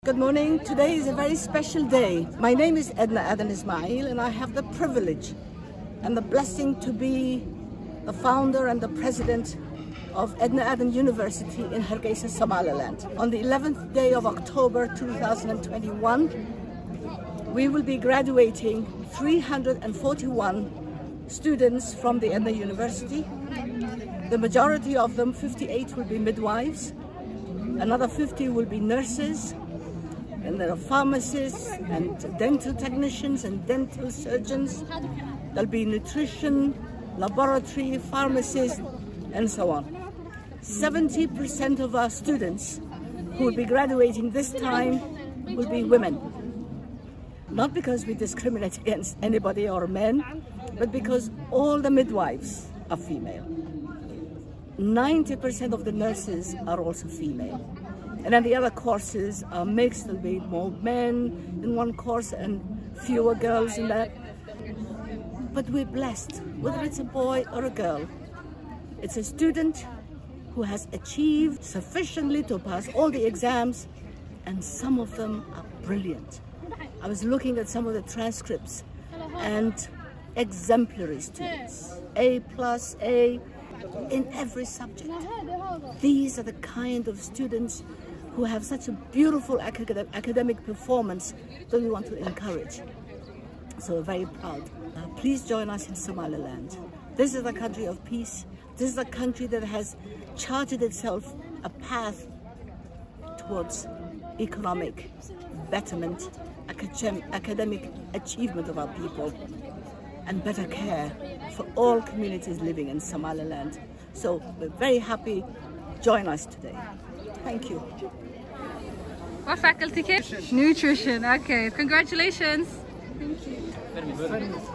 Good morning. Today is a very special day. My name is Edna Adan Ismail, and I have the privilege and the blessing to be the founder and the president of Edna Adan University in Hargeisa, Somaliland. On the 11th day of October 2021, we will be graduating 341 students from the Edna University. The majority of them, 58, will be midwives. Another 50 will be nurses, and there are pharmacists and dental technicians and dental surgeons. There'll be nutrition, laboratory, pharmacists, and so on. 70% of our students who will be graduating this time will be women. Not because we discriminate against anybody or men, but because all the midwives are female. 90% of the nurses are also female. And then the other courses are mixed. There'll be more men in one course and fewer girls in that. But we're blessed, whether it's a boy or a girl. It's a student who has achieved sufficiently to pass all the exams, and some of them are brilliant. I was looking at some of the transcripts and exemplary students, A plus, A in every subject. These are the kind of students who have such a beautiful acad academic performance that we want to encourage. So we're very proud. Uh, please join us in Somaliland. This is a country of peace. This is a country that has charted itself a path towards economic betterment, academic achievement of our people, and better care for all communities living in Somaliland. So we're very happy. Join us today. Thank you. What faculty came? Nutrition. Okay. Congratulations. Thank you.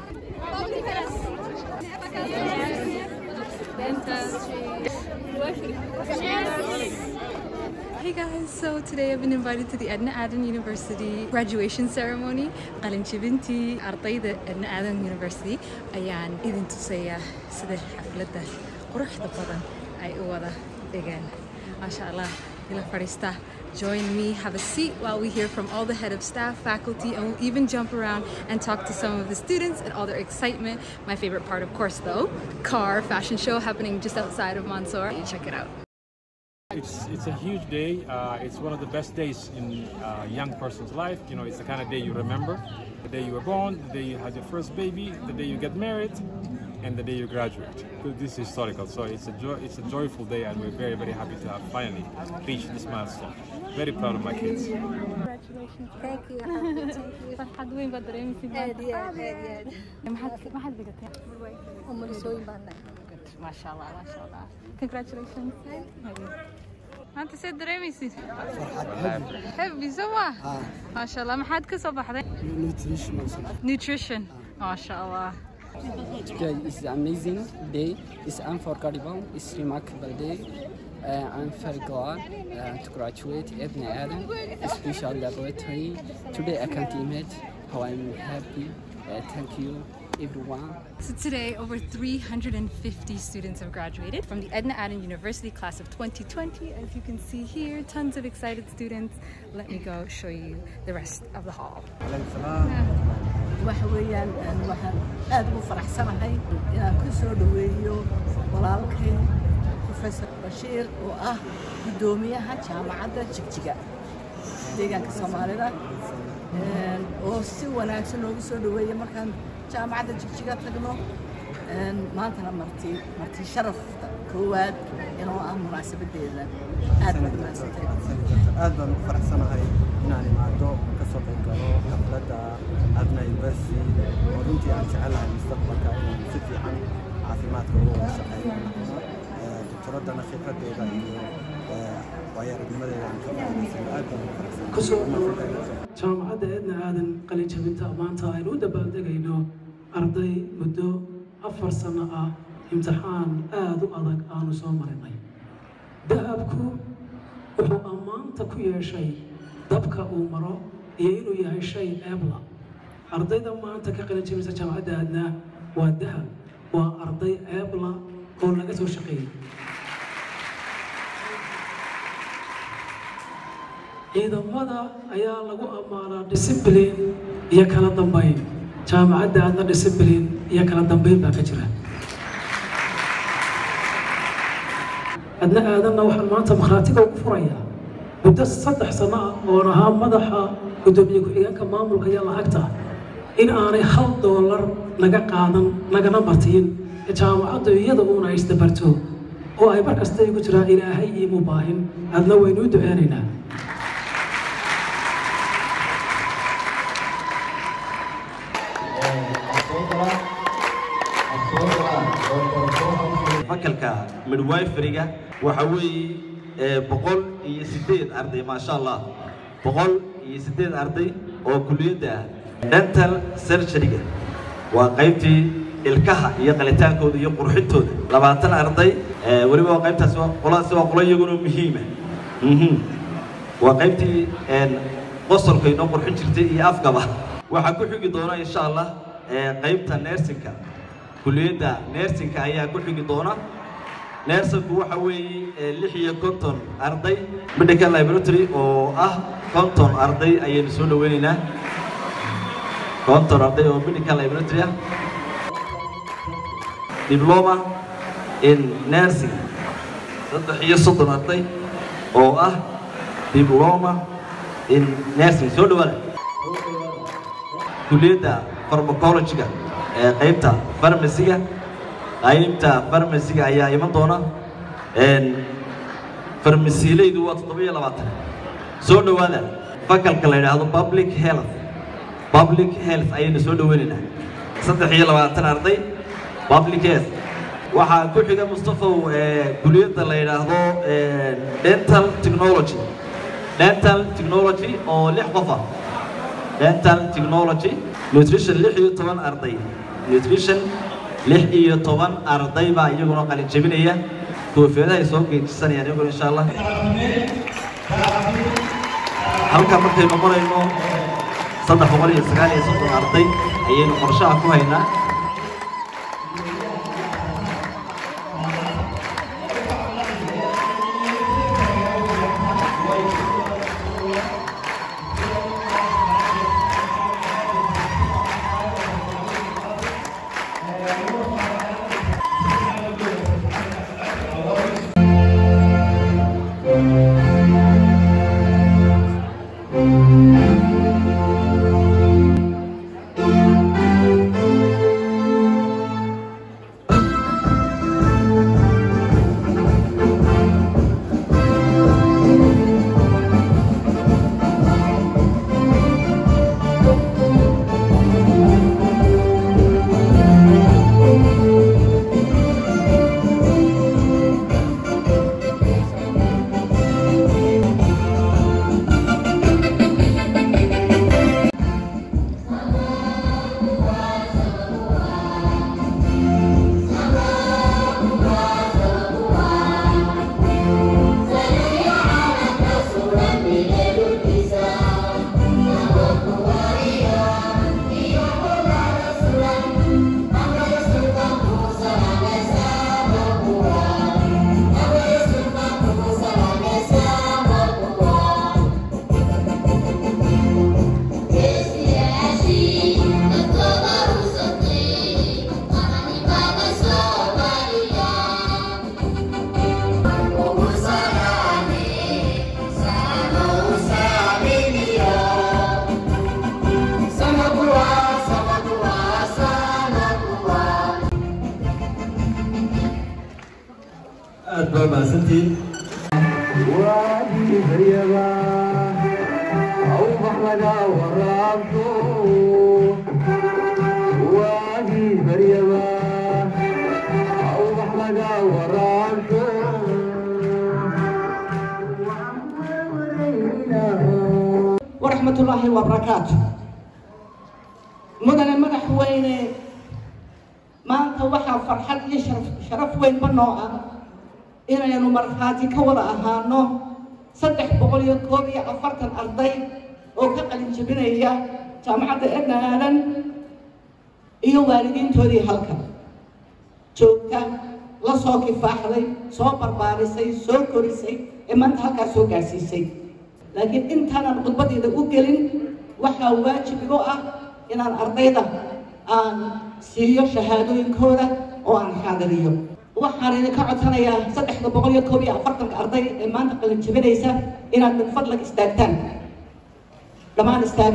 Hey guys, so today I've been invited to the Edna Adan University graduation ceremony. qalin jebintii ardayda Edna Adan University ayaan idin tusayaa sida xafladda quruxda badan ay u wada dhigeen. Masha Allah, ila fadhiista. Join me, have a seat while we hear from all the head of staff, faculty, and we'll even jump around and talk to some of the students and all their excitement. My favorite part, of course, though, car fashion show happening just outside of Mansour. Check it out. It's, it's a huge day. Uh, it's one of the best days in a young person's life. You know, it's the kind of day you remember. The day you were born, the day you had your first baby, the day you get married, and the day you graduate. This is historical, so it's a joy, it's a joyful day, and we're very very happy to have finally reached this milestone. Very proud of my kids. Congratulations. Thank you. Thank you. farxad weyn baad dareemaysid aad iyo aad aad iyo aad maxaad maxaad dhigatay umulisooyin baan nahay maasha allah maasha allah congratulations maanta see dareemaysid hebi soo ma maasha allah maxaad ka soo baxday nutrition maasha allah Today is an amazing day. It's unforgettable. It's remarkable day. Uh, I'm very glad uh, to graduate at Adam Special Laboratory. Today I can't imagine how I'm happy. Uh, thank you everyone. So today, over 350 students have graduated from the Edna Adan University class of 2020. As you can see here, tons of excited students. Let me go show you the rest of the hall. waxa weeyaan waxaan aad ugu faraxsanahay inaan ku soo dhoweeyo walaalkay professor bashiir oo ah guddoomiyaha jaamacadda jigjiga deegaanka soomaalida oo si wanaagsan noogu soo dhoweeya markaan jaamacadda jigjiga tagno maantana marti marti sharafta koowaad inoo ah munaasabadeeda aad baad umahadsantay aad baan ugu faraxsanahay inaan imaado ka soo qayb galo xafladda adna university oo runtii aan jecelahay mustaqbalka inaan si fiican caafimaadka uga wada shaqeeyo doktoraddana khibradeeda iyo waayo-aragnimadeeda aan ka faa'iidaysano aad baan ugu faraxsanahay jaamacadda eedna aadan qalin jabinta maanta aynu u dabaaldegayno arday muddo afar sano ah imtixaan aada u adag aanu soo marinay dahabku wuxuu ammaanta ku yeeshay dabka uu maro iyo inuu yahay shay eebla ardayda maanta ka qalin jabinta jaamacadda aadna waa dahab waa arday eebla oo laga soo shaqeeyey ciidamada ayaa lagu ammaanaa discipline iyo kala dambeyn jaamacadda aadna discipline iyo kala dambeyn baa ka jira adna aadanna waxaan maanta makhraatiga ugu furayaa muddo saddex sano ah oon ahaa madaxa guddoomiye ku-xigeenka maamulka iyo lacagta in aanay hal doolar naga qaadan nagana martiin jaamacaddu iyada uuna isdabarto oo ay mar kasta igu jiraan ilaahay iimu baahin adna waynuu duceynaynaa fakalka midwiferyga waxa weeye ee, boqol iyo sideed arday maasha allah boqol iyo sideed arday oo kuliyadda dental surgeryga waa qaybtii ilkaha iyo qalitaankooda iyo qurxintooda labaatan arday ee, weliba waa qaybtaasi waa qoladaasi waa qolo iyaguna muhiima Mhm. waa qaybtii een, qosolka inoo qurxin jirtay iyo afgaba waxaa ku xigi doona insha allah ee, qaybta nersinka kuliyadda nersinka ayaa ku xigi doona nersinku waxa weeye ee, lix iyo konton arday medical laboratory oo ah konton arday ayaynu soo dhaweynaynaa konton arday oo medical laboratory ah diploma in nursing saddex iyo soddon arday oo ah diploma in nursing soo dhawaada kuliyadda pharmacology-ga ee qaybta farmasiga qaybta farmasiga ayaa iman doona een farmasiilaydu waa toddoba iyo labaatan soo dhawaada fakalka la yidhaahdo public health public health ayaynu soo dhaweynaynaa saddex iyo labaatan arday public health waxaa ku xiga mustafow ee kuliyadda la yidhaahdo ee, dental technology dental technology oo lix qof ah dental technology nutrition lix iyo toban arday nutrition lix iyo toban arday baa iyaguna qalin jebinaya koofiyadahay soo geejisanayaan iyaguna insha allah halkaa markaynu qorayno saddex boqol iyo sagaal iyo soddon arday ayaynu qorshaha ku haynaa aad baa mahadsantihiin waadii baryaba awbax laga waraabto waadii baryaba awbax laga waraabto ورحمة الله وبركاته مدن مدح وين ما أنت وحى فرحة يشرف شرف وين بنوعة إنا ينو مرخاتي كوضا أهانو صدح بقول يكوبي أفرت الأرضي وكقل جبنية جامعة إدنا آلن iyo waalidiintoodii halkan joogta la soo kifaaxday soo barbaarisay soo korisay ee maanta halkaas soo gaarsiisay laakiin intaanan khudbadeyda u gelin waxaa waajib igu ah inaan ardayda aan siiyo shahaadooyinkooda oo aan xaadiriyo waxaan idinka codsanayaa saddexda boqol iyo koob iyo afartanka arday ee maanta qalin jabinaysa inaad min fadlag istaagtaan dhammaan istaaga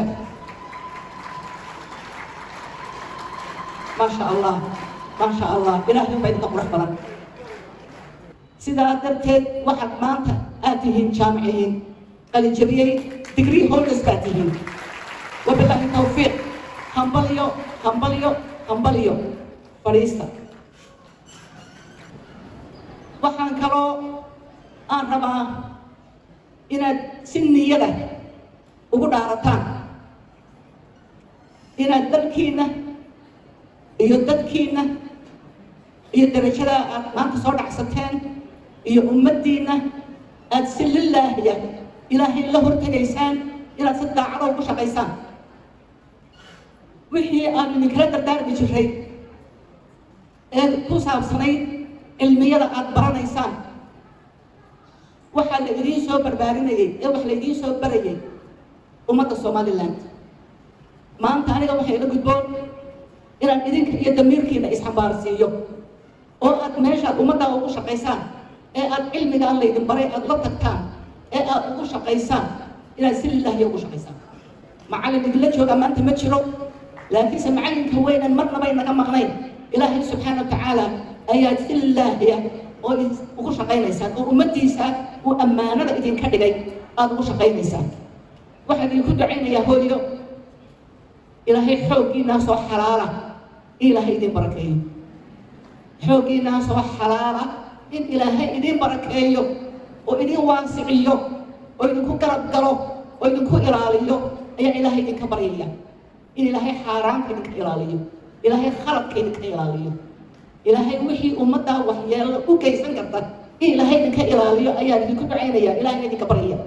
maasha allah maasha allah ilaahay baa idinka qurux badan sidaa darteed waxaad maanta aad tihiin jaamiciyiin qalin jabiyey degree holders baad tihiin wabilaahi tawfiiq hambalyo hambalyo hambalyo fadhiista waxaan kaloo aan rabaa inaad si niyada ugu dhaarataan inaad dalkiinna iyo dadkiinna iyo darajada aad maanta soo dhacsateen iyo ummaddiinna aad si lilaahiya ilaahay la hortegaysaan inaad si daacado ugu shaqaysaan wixii aan idinkala dardaarmi jiray ee ku saabsanayd cilmiyada aad baranaysaan waxaa la idiin soo barbaarinayay ee wax la idiin soo barayay ummadda somaliland maanta aniga waxay ila gudboon inaan idinka iyo damiirkiina isxambaarsiiyo oo aad meeshaad ummaddaa ugu shaqaysaan ee aad cilmigaa laydin baray aad la tagtaan ee aad ugu shaqaysaan inaad si lilaahiya ugu shaqaysaan macallin idinla joogaa maanta ma jiro laakiinse macallinka weynan marnabay naga maqnayn ilaahay subxaana wa tacaala ayaad si lilaahiya oo ugu shaqaynaysaan oo ummaddiisa uu ammaanada idinka dhigay aada ugu shaqaynaysaan waxaan idinku ducaynayaa hooyo ilaahay xooggiinaa soo xalaala in ilaahay idin barakeeyo xooggiinaa soo xalaala in ilaahay idin barakeeyo oo idin waasiciyo oo idinku garab galo oo idinku ilaaliyo ayaa ilaahay idinka baryaya in ilaahay xaaraanka idinka ilaaliyo ilaahay khaladka idinka ilaaliyo ilaahay wixii ummaddaa waxyeelo u geysan karta in ilaahay idinka ilaaliyo ayaan idinku ducaynaya ilahay idinka baryaya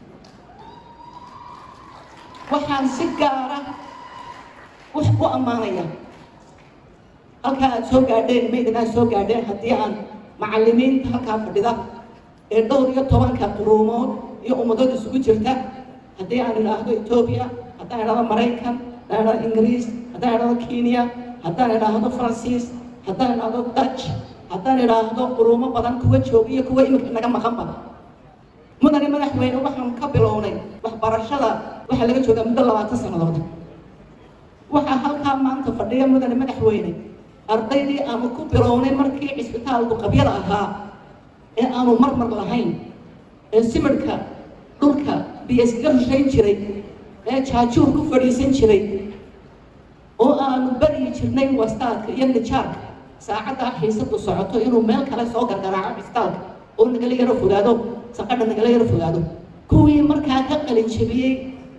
waxaan si gaara wax u ammaanaya halkaa aad soo gaadheen maydinaa soo gaadheen haddii aan macallimiinta halkaa fadhida ee dhowr iyo tobanka quruumood iyo ummadood isugu jirta haddii aan idhaahdo etoobiya haddaan idhaahdo maraykan haddaan idhaahdo ingiriis haddaan idhaahdo kenya haddaan idhaahdo faransiis haddaan idhaahdo dutch haddaan idhaahdo quruumo badan kuwa jooga iyo kuwa iminka naga maqanba mudane madaxweyne waxaan ka bilownay waxbarashada waxaa laga joogaa muddo labaatan sannadood waxaa halkaa maanta fadhiya mudane madaxweyne ardaydii aanu ku bilownay markii cisbitaalku qabyada ahaa ee aanu marmar lahayn ee simirka dhulka biyo iskaga rushayn jiray ee jaajuur ku fadhiisan jiray oo aanu baryi jirnay wastaadka iyo nijaarka saacaddaa xiisadu socoto inuu meel kale soo gargaraaco cisbitaalka oo nagala yaro fogaado saqadha nagala yaro fogaado kuwii markaa ka qalin jebiyey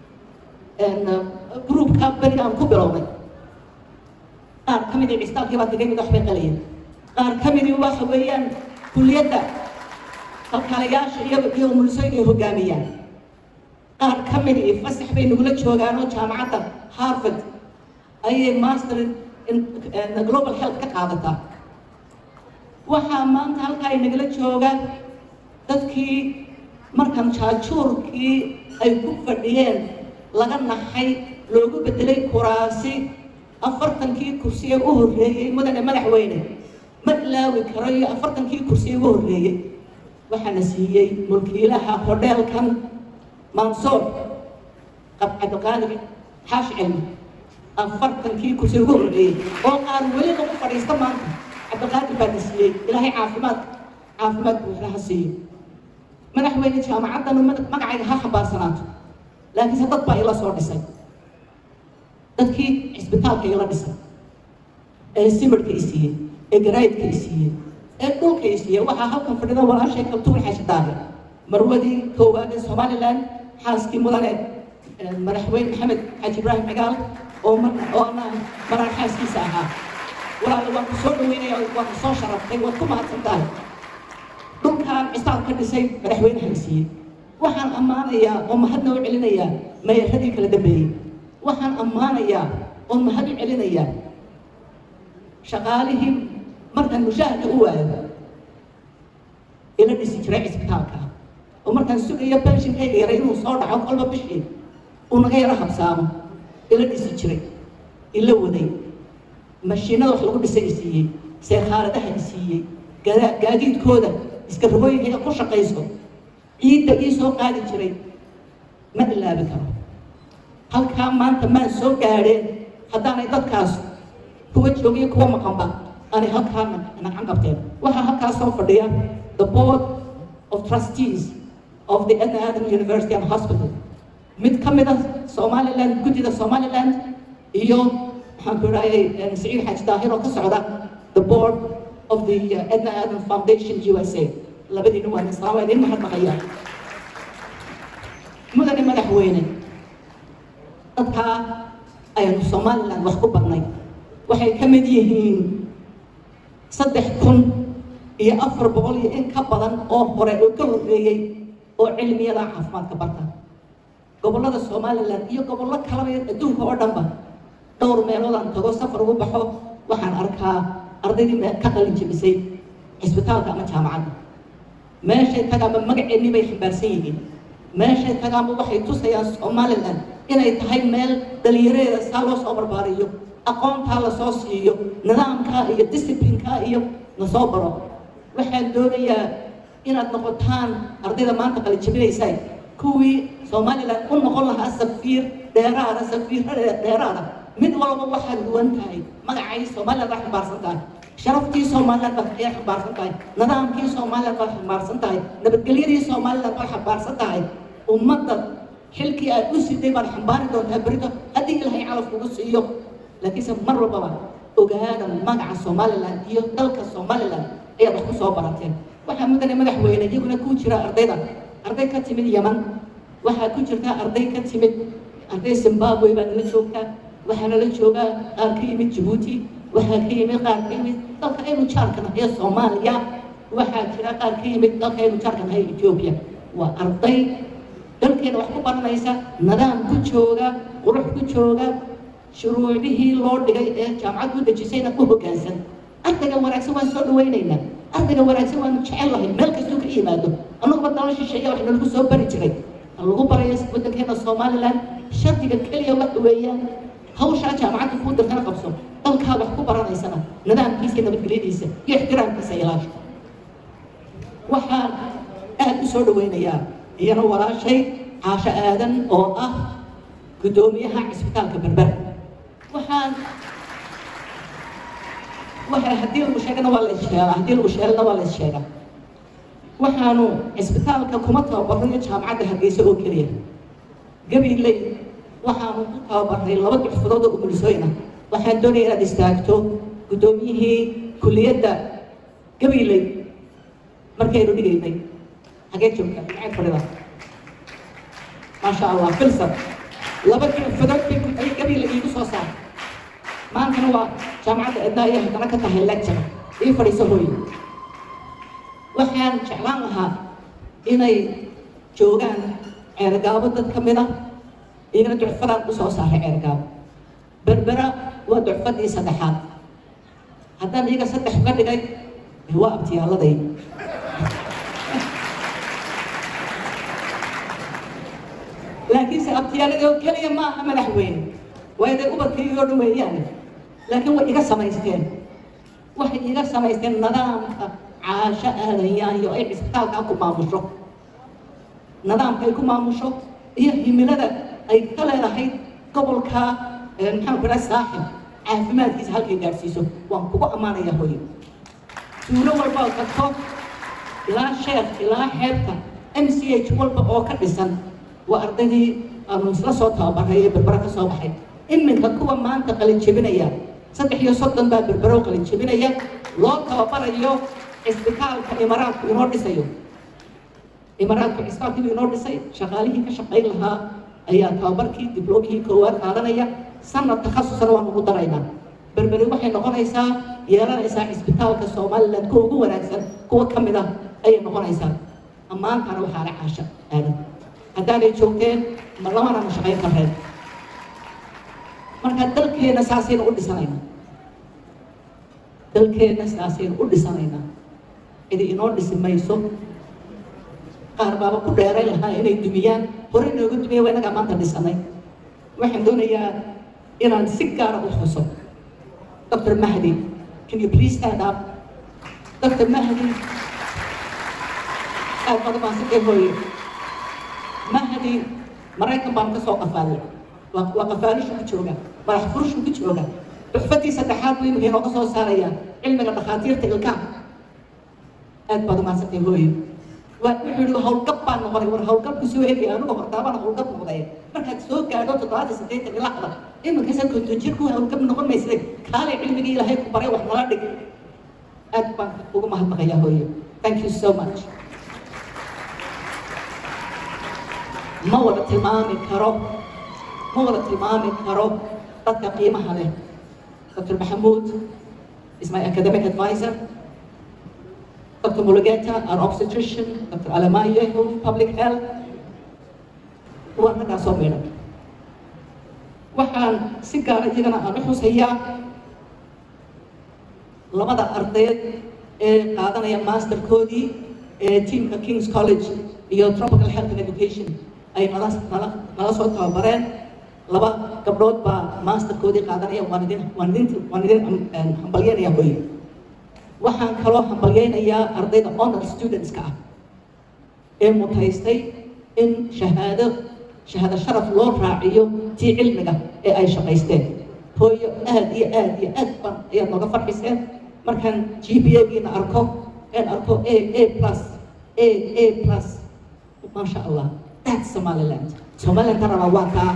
gruubka beriga aan ku bilownay qaar ka midii cisbitaalkii baa tagay mid waxbay qalayeen qaar ka midii waxa weeyaan kuliyadda kalkaalayaasha iyo iyo umulisoyn ay hogaamiyaan qaar ka midii fasax bay nagula joogaan oo jaamacadda harvard ayay master in global health ka qaadataa waxaa maanta halkaa ay nagala joogaan dadkii markan jaajuurkii ay ku fadhiyeen laga naxay loogu bedelay kuraasi afartankii kursi ee u horreeyey mudane madaxweyne ma ilaawi karo iyo afartankii kursi ee ugu horreeyey waxaana siiyey mulkiilaha hodheelkan mansoor cabdiqaadir xaash cilmi afartankii kursi ugu horreeyey oo aan weli lagu fadhiista maanta cabdiqaadir baa na siiyey ilaahay caafimaad caafimaad buuxda ha siiyo madaxweyne jaamacaddanu magacayga ha xambaarsanaato laakiinse dad baa ila soo dhisay dadkii cisbitaalka ila dhisay ee simirka i siiyey ee garaydka i siiyey ee dhulka i siiyey waxaa halkan fadhida walaashay kaltuur xaashi daahir marwadii koowaad ee somaliland xaaskii mudane madaxweyne maxamed xaaji ibraahim cigaal oo mar oo ana maraan xaaskiisa ahaa walaala waan ku soo dhaweynaya waan ku soo sharaftay waad ku mahadsan tahay dhulkaan cisaab ka dhisay madaxweynaha i siiyey waxaan ammaanayaa oo mahadna u celinayaa mayaradii kala dambeeyey waxaan ammaanayaa oo mahad u celinayaa shaqaalihii markaan mushaahada u waayo ila dhisi jiray cisbitaalka oo markaan sugayo benshinkayga yaray inuu soo dhaco kolba bishii uu naga yaro habsaamo ila dhisi jiray ila waday mashiinada wax lagu dhisay i siiyey seekhaaradaha i siiyey gadaa- gaadiidkooda iska rogooyinkayga ku shaqayso ciidda ii soo qaadi jiray ma ilaabi karo halkaa maanta maan soo gaadheen haddaanay dadkaas kuwa joogiyo kuwa maqanba aanay halkaa nacan qabteen waxaa halkaa soo fadhiya the board of trustees of the Edna Adam University and Hospital mid ka mid ah somaliland guddida somaliland iyo maxaan ku idhahayay saciid xaaji daahir oo ka socda the board of the uh, Edna Adam Foundation USA labadiina waan islaam waa idin mahadnaqaya mudane madaxweyne dadkaa aynu somaliland wax ku barnay waxay ka mid yihiin saddex kun iyo afar boqol iyo in ka badan oo hore oo ka horreeyey oo cilmiyada caafimaadka barta gobollada somaliland iyo gobollo kalaba adduunka oo dhanba dhowr meeloodaan tago safar ugu baxo waxaan arkaa ardaydii me- ka qalin jebisay cisbitaalka ama jaamacadda meeshay tagaanba magaceennii bay xambaarsan yihiin meeshay tagaanba waxay tusayaan somaliland inay tahay meel dhalinyareeda saa loo soo barbaariyo aqoontaa lasoo siiyo nidaamkaa iyo disciplinkaa iyo lasoo baro waxaan doonayaa inaad noqotaan ardayda maanta qalin jebinaysaa kuwii somaliland u noqon lahaa safiir dheeraada safiir dheeraada mid walba waxaad duwan tahay magacay somaliland baa xambaarsan tahay sharaftii somaliland baa ayaa xambaarsan tahay nidaamkii somaliland baa xambaarsan tahay nabadgelyadii somaliland baa xambaarsan tahay ummadda xilkii aad u siday baad xambaari doontaa berito haddii ilaahay calaf kugu siiyo laakiinse mar walbaba ogaada magaca somaliland iyo dalka somaliland ayaad wax ku soo barateen waxaa mudane madaxweyne iyaguna ku jira ardayda arday ka timid yaman waxaa ku jirta arday ka timid arday zimbabwe baa nala joogtaa waxaa nala joogaa qaar ka yimid jabuuti waxaa ka yimid qaar ka yimid dalka aynu jaarka nahay ee soomaaliya waxaa jira qaar ka yimid dalka aynu jaarka nahay ee etoobiya waa arday dalkeena wax ku baranaysa nidaam ku jooga qurux ku jooga shuruucdihii loo dhigay ee jaamacad u dejisayna u hoggaansan ardayga wanaagsan waan soo dhawaynaynaa ardayga wanaagsan waanu jecel lahay meel kastuu ka yimaado annaguba dala shisheeya wax nalagu soo bari jiray ha lagu barayo waddankeena somaliland shardiga keliya waxa weeyaan hawshaa jaamacadda kuu dirtana qabso dalkaa wax ku baranaysana nidaamkiisa iyo nabadgelyadiisa iyo ixtiraamkiisa ilaasho waxaan aad u soo dhawaynayaa iyana walaashay caasho aadan oo ah guddoomiyaha cisbitaalka berber waxaan waxa haddii lagu sheegana waa la issheegaa haddii lagu sheegana waa la issheegaa waxaanu cisbitaalka kuma tababarayo jaamacadda hargeysa oo keliya gabiley waxaanu ku tababaray laba duxfadood oo umulisooyin ah waxaan doonaya inaad istaagto guddoomiyihii kuliyadda gabiley markaynu dhigaynay xagee joogta maxay fadhida maasha allah filsan laba duxfadood bay ay gabiley iigu soo saar maantana waa jaamacadda edna iyo haddana ka tahay lecture ii fadhiiso hooye waxaan jeclaan lahaa inay joogaan ceergaabo dad ka mid ah iyagana ducfadaan u soo saaray ceergaabo berbera waa ducfadii saddexaad haddaan iyaga saddex uga dhigay waa abtiyaalladay laakiinse abtiyaalladii oo keliya ma aha madaxweyne waa inay ubadkaygoo dhan weeyaan laakiin way iga samaysteen waxay iga samaysteen nidaamka caasho aadayaanyo ay cisbitaalkaa ku maamusho nidaamka ay ku maamusho iyo himilada ay ka leedahay gobolka maxaan ku dhaha saaxib caafimaadkiisa halkay gaadhsiiso waan kugu ammaanaya hooyo tuulo walba oo tagto ilaa sheekh ilaa xeebta m c h walba oo ka dhisan waa ardaydii aanu isla soo tababaray ee berbera ka soo baxay iminka kuwa maanta qalin jebinaya saddex iyo soddon baa berbero qalin jebinaya loo tababarayo cisbitaalka imaraadku inoo dhisayo imaraadku cisbitaalkii inoo dhisay shaqaalihii ka shaqayn lahaa ayaa tababarkii dibloomihii koowaad qaadanaya sanad takhasusana waan ugu daraynaa berberi waxay noqonaysaa yeelanaysaa cisbitaalka somaliland kuwa ugu wanaagsan kuwa ka mid ah ayay noqonaysaa ammaantaana waxaa la caasha aadan haddaanay joogteen ma lamanana shaqayn kareen marka dalkeena saasaynu u dhisanaynaa dalkeena saasaynu u dhisanaynaa cidi inoo dhisi mayso qaar baaba ku dheerayn lahaa inay dumiyaan hore inoogu dumiya waa inagaa maanta dhisanay waxaan doonayaa inaan si gaara u xuso dr mahdi can you please stand up dr mahdi aad baad umahadsantay hooye mahdi maraykan baan ka soo qafaalay waa waa qafaalishu ku jooga madax furushu ku jooga duxfadii saddexaad buu imika inooga soo saaraya cilmiga dhakhaatiirta ilkaha aad baad umahadsantay hooye waa wuxuu yihi howlgab baan noqonay war howlgabku soo helaya anigu hortaabana howlgab noqday markaad soo gaadho toddobaatan siddeetan ilaa qada iminkaasa konton jir ku howlgab noqon maysay kaalay cilmigii ilaahay ku baray wax nala dhig aad baan ugu mahadnaqayaa hooye thank you so much ma wada tilmaami karo ma wada tilmaami karo dadka qiimaha leh dr maxamuud is my academic advisor dr mulugeta an obstetrician dr alamayehu public health waa raggaa soo meedhan waxaan si gaara iyagana aan u xusayaa labada ardayd ee qaadanaya masterkoodii ee teamka kings college iyo tropical health and education ay nala nala nala soo tababareen laba gabdhood baa masterkoodii qaadanaya waan idin waan idin waan idin hambalyeynaya hooye waxaan kaloo hambalyeynayaa ardayda honor studentska ah ee mutaystay in shahaado shahaado sharaf loo raaciyo tii cilmiga ee ay shaqaysteen hooyo aad iyo aad iyo aad ban ayaad nooga farxiseen markaan g p a-giina arko een arko a a plus a a plus maasha allah that's somaliland somaliland tarana waa kaa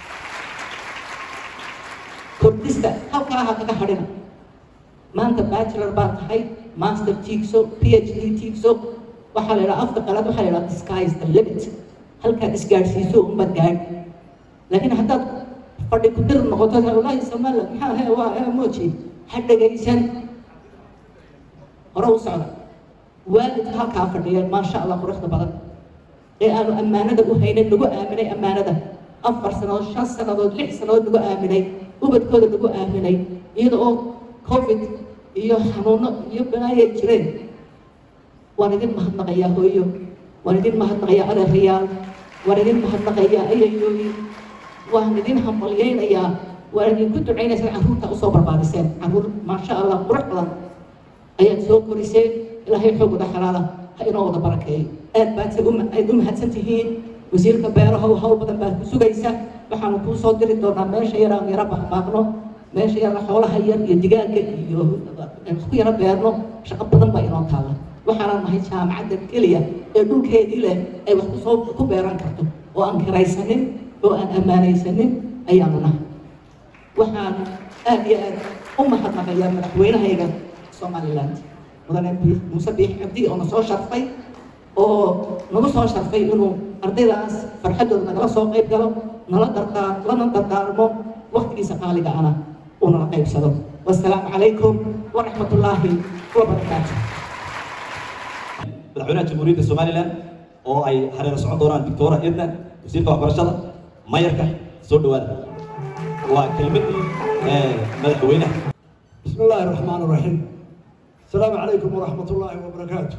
kordhista halkaa ha kaga hadhina maanta bachelor baa tahay master tiigso phd tiigso waxaa la yidhaha afka qalaad waxaa la yidhaha disguise the limit halkaad isgaadhsiiso unbaad gaadh laakiin haddaad fadhi ku dir noqoto wallaahi somaliland maxaa he waa ee mooji ha dhegaysan hore u socda waalidka halkaa fadhiyeen maasha allah quruxda badan ee aanu ammaanada u haynin nagu aaminay ammaanada afar sannadood shan sannadood lix sannadood nagu aaminay ubadkooda nagu aaminay iyada oo covid iyo xanuuno iyo balaayay jireen waan idin mahadnaqayaa hooyo waan idin mahadnaqayaa adeerayaal waan idin mahadnaqayaa ayayooyin waan idin hambalyeynayaa waan idinku ducaynaysaa carruurta usoo barbaariseen carruur maasha allah qurux badan ayaad soo koriseen ilaahay xoogooda xalaala ha inoo wada barakeeyo aad baad aad u mahadsan tihiin wasiirka beeraha hawl badan baa ku sugaysa waxaanu kuu soo diri doonaa meesha yaraan yara baaqbaaqno meesha yara xoolaha yar iyo digaaga iyo ku yara beerno shaqo badan baa inoo taalla waxaana nahay jaamacadda keliya ee dhulkeedii leh ay wax kusoo ku beeran karto oo aan kiraysanin oo aan ammaanaysanin ayaanu nahay waxaan aad iyo aad u mahadnaqayaa madaxweynahayga somaliland mudane muuse biix cabdi oo na soo sharfay oo nagu soo sharfay inuu ardaydaas farxaddooda nagala soo qayb galo nala dardaar lana dardaarmo waktigiisa qaaliga ana uu nala qaybsado wasalaamu calaykum waraxmat ullaahi wabarakaatu madaxweynaha jamhuuriyadda somalilan oo ay hareer socon doonaan doctora edna wasiirka waxbarashada mayarka soo dhawaada waa kelmadii madaxweynaha بسم الله الرحمن الرحيم السلام عليكم ورحمة الله وبركاته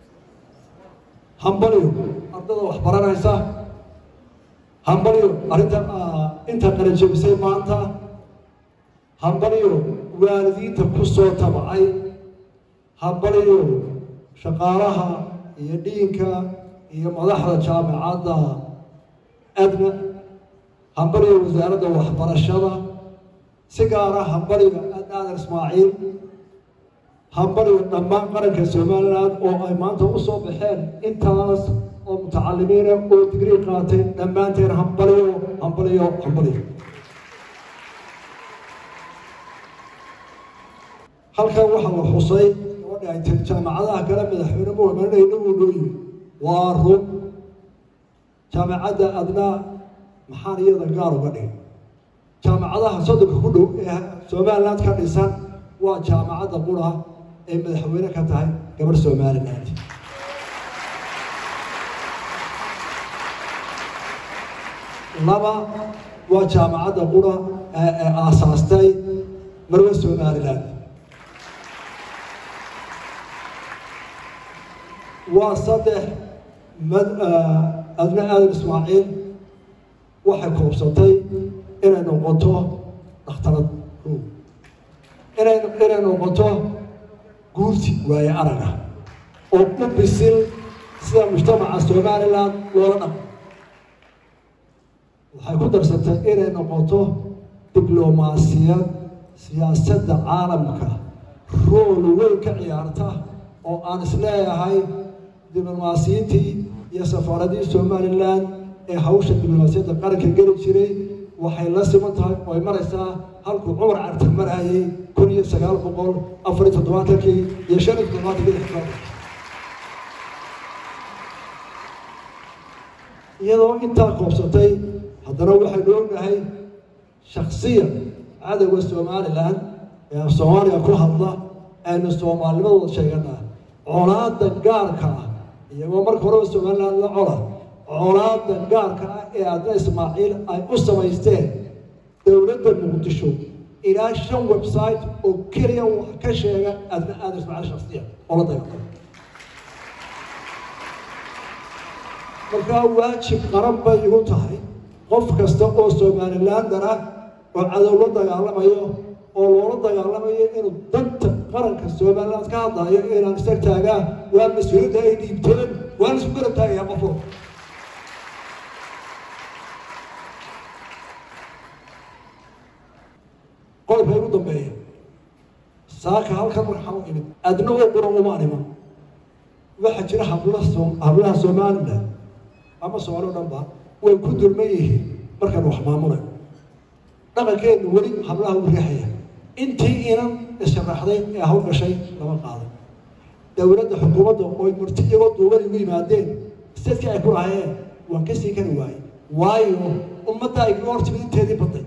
همبليو أرضا وحبرانيسا همبليو أرنتا أنت قرنجي بسي مانتا همبليو والدين تكسو تبعي همبليو شقالها iyo dhiinka iyo madaxda jaamacadda adna hambaliga wasaaradda waxbarashada si gaara hambaliga aadan ismaaciil hambaliga dhammaan qaranka somaliland oo ay maanta u soo baxeen intaas oo mutacalimiina oo digrii qaatay dhammaanteen hambaliyo hambaliyo hambaliyo halkan waxaa la xusay gabadha ay tiri jaamacadaha kale madaxweyne muhamadayna uu nooyi waa run jaamacadda adnaa maxaan iyada gaar uga dhigay jaamacadaha soddonka ku dhow ee somaliland ka dhisan waa jaamacadda qura ay madaxweyne ka tahay gabadh somaliland laba waa jaamacadda qura ee ee aasaastay marwe somaliland waa saddex mad adna aadan ismaaciil waxay koobsatay inay noqoto dhakhtarad inay inay noqoto guurti waaye araga oo u bisil sida mujtamaca somaliland loola dhaqo waxay ku darsatay inay noqoto diblomaasiyad siyaasadda caalamka rool weyn ka ciyaarta oo aan isleeyahay diblomaasiyiintii iyo safaaradii somaliland ee hawsha diblomaasiyadda qaranka geli jiray waxay la siman tahay oo ay maraysaa halkuu cumar cartar marayay kun iyo sagaal boqol afar iyo toddobaatankii iyo shan iyo toddobaatankii xikmada iyadoo intaa koobsatay haddana waxaynu ognahay shaksiya cadowga somaliland ee af soomaaliya ku hadla aynu soomaalnimadooda sheeganaa colaada gaarka ah iyagoo marka horeba somaliland la cola colaada gaarka ah ee adna ismaaciil ay u samaysteen dowladda muqdisho ilaa shan website oo keliya wax ka sheega adna aada ismaaciil shaksiya oo la dagaalama markaa waajib qaran bay igu tahay qof kasta oo somalilander ah oo cadow la dagaalamayo oo loola dagaalamayo inuu danta qaranka somaliland ka hadlayo inaan isag taagaa waa mas-uuliyadda ay dhiibteen waan isku garab taagayaa qofo qodobka ugu dambeeya saaka halkan waxaa u imid adna oo quran uma iman waxaa jira habla hablaha somaliland ama soomaali o dhan ba way ku dulman yihiin markaan wax maamulay dhaqankeenu weli hablaha u riixaya intii inan isharaxday ee hawl gashay lama qaaday dowladda xukuumadda oy murti iyagoo duuban igu yimaadeen stadkii ay ku lahayeen waan ka sii kari waayey waayo ummadda ay kaga hortimid inteedii baday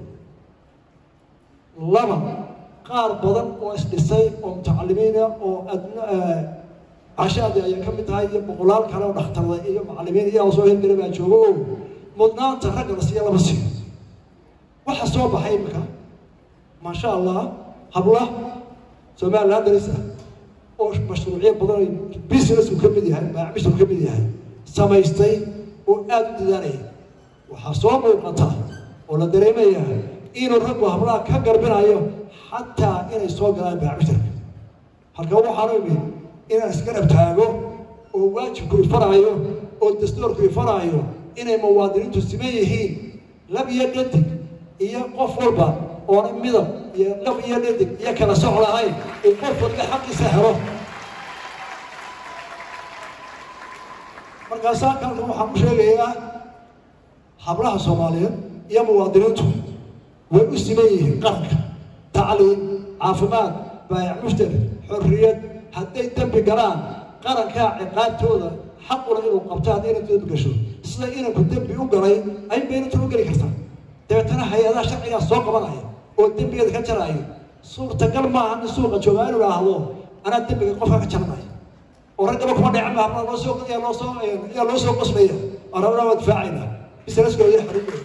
laba qaar badan oo isdhisay oo mutacalimiina oo adna cashaadi ayay ka mid tahay iyo boqolaal kale oo dhakhtarda iyo macalimiin iyaa soo hirgala baa joogo oo mudnaanta ragga la siiya lama siiyo waxa soo baxay imika maasha allah habla somaliland darisa oo mashruucyo badan businessku ka mid yahay maacmishku ka mid yahay samaystay oo aada u dadaalaya waxaa soo muuqata oo la dareemaya inuu raggu hablaha ka garbinayo xataa inay soo galaan maacmishtarka halka waxaanu imid inaan isgarab taago oo waajibku ifaraayo oo dastuurku ifaraayo inay muwaadiniintu siman yihiin lab iyo dhadig iyo qof walba oona midab iyo lab iyo dhadig iyo kala soc lahayn in qof walba xaqiisa helo markaasaa kalkan waxaan ku sheegayaa hablaha soomaaliyeed iyo muwaadiniintu way u siman yihiin qaranka tacliim caafimaad baayac mushtar xorriyad hadday dembi galaan qarankaa ciqaabtooda xaquna inuu qabto hadday inantu dembi gasho sida inanku dembi u galay ayunba inantu u geli kartaa dabeetana hay-adaha sharcigaa soo qabanaya oo dembigeeda ka jaraayo suurtagal maaha in suuqa joogaa inuu idhaahdo anaa dembiga qofka ka jaranaya oo raggaba kuma dhecin baa hablaha loosoo yaa loosoo yaa loo soo qoslaya aan rabnaa waa difaacayna bisanaskooda iyo xariirkooda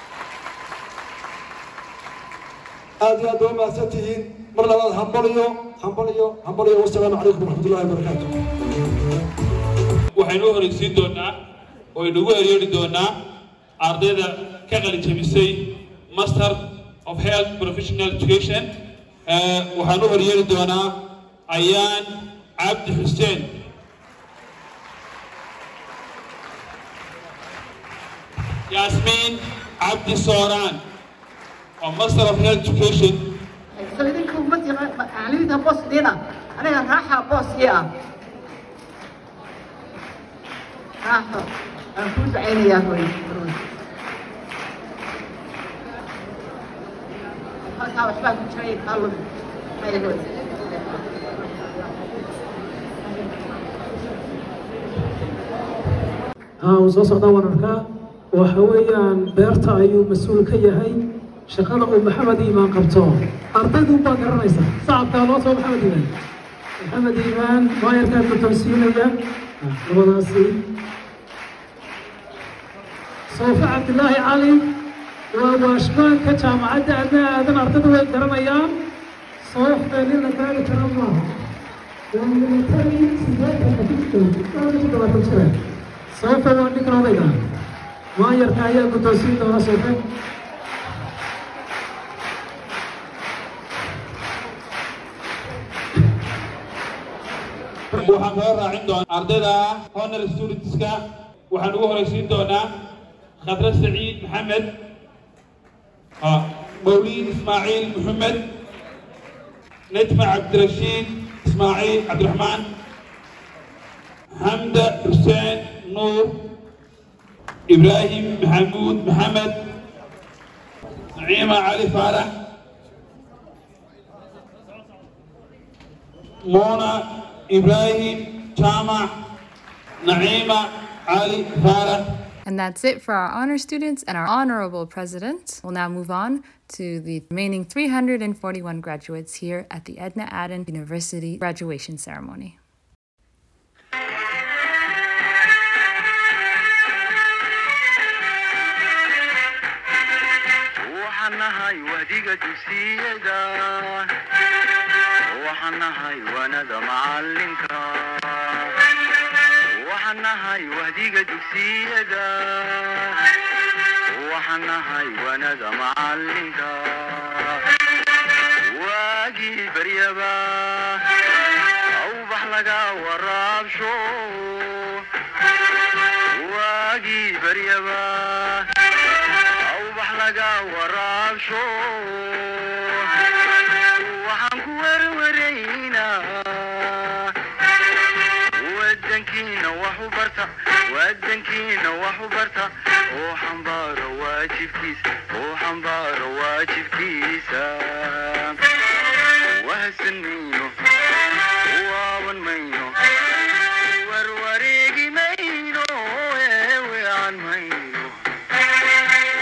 aad iyo aad waa mahadsan tihiin mar labaad hambaliyo hambaliyo hambaliyo wasalaamu calaykum waraxmatullahi wabarakaatu waxaynu u horeysiin doonaa oo aynugu eryoori doonaa ardayda ka qalijabisay master of health professional education waxaan u horyeeri doonaa ayaan cabdi xuseen yaasmiin cabdi sooraan oo master of health education idinka ummadii macalimiinta boosdiina aniga raaxa booskii ah raaxo aan kuu ducaynayaa hoy halkaa waxbaa ku jiray kaalum mayhoy haa uu soo socdaa waan arkaa waxa weeyaan beerta ayuu mas-uul ka yahay shaqada uu maxamed iimaan qabto ardaydu baa garanaysa sacabkaa loo soo maxamed iimaan maxamed iimaan maayarkaa guddoonsiinaya labadaasi soofe cabdilaahi cali waa waashmaanka jaamacadda adna aadan ardaydu way garanayaan soofe nin la gaari kara maaha waa militari sideetan xadiidkood dhowr iyo toddobaatan jira soofe waa ninkan odayga maayarka ayaa guddoonsiin doona soofe waxaan kaga raacin doonaa ardayda honor studentska waxaan ugu horeysiin doonaa khadre saciid maxamed mawliid ismaaciil maxamed najma cabdirashiid ismaaciil cabdiraxmaan xamda xuseen nuur ibraahim maxamuud maxamed naciima cali faarax مونا إبراهيم جامع نعيمة علي فارح And that's it for our honor students and our honorable president. We'll now move on to the remaining 341 graduates here at the Edna Aden University graduation ceremony. waxaan nahay wahdiga dugsiyada waxaan nahay wanada macalinka waxaan nahay wahdiga dugsiyada waxaan nahay wanada macalinka waagii baryaba awbax laga waraabsho waagii baryaba awbax laga waraabsho waxaan ku werwaraynaa wadankiina wax u barta wadankiina wax u barta oo xambaaro waajibkiisa oo xambaaro waajibkiisa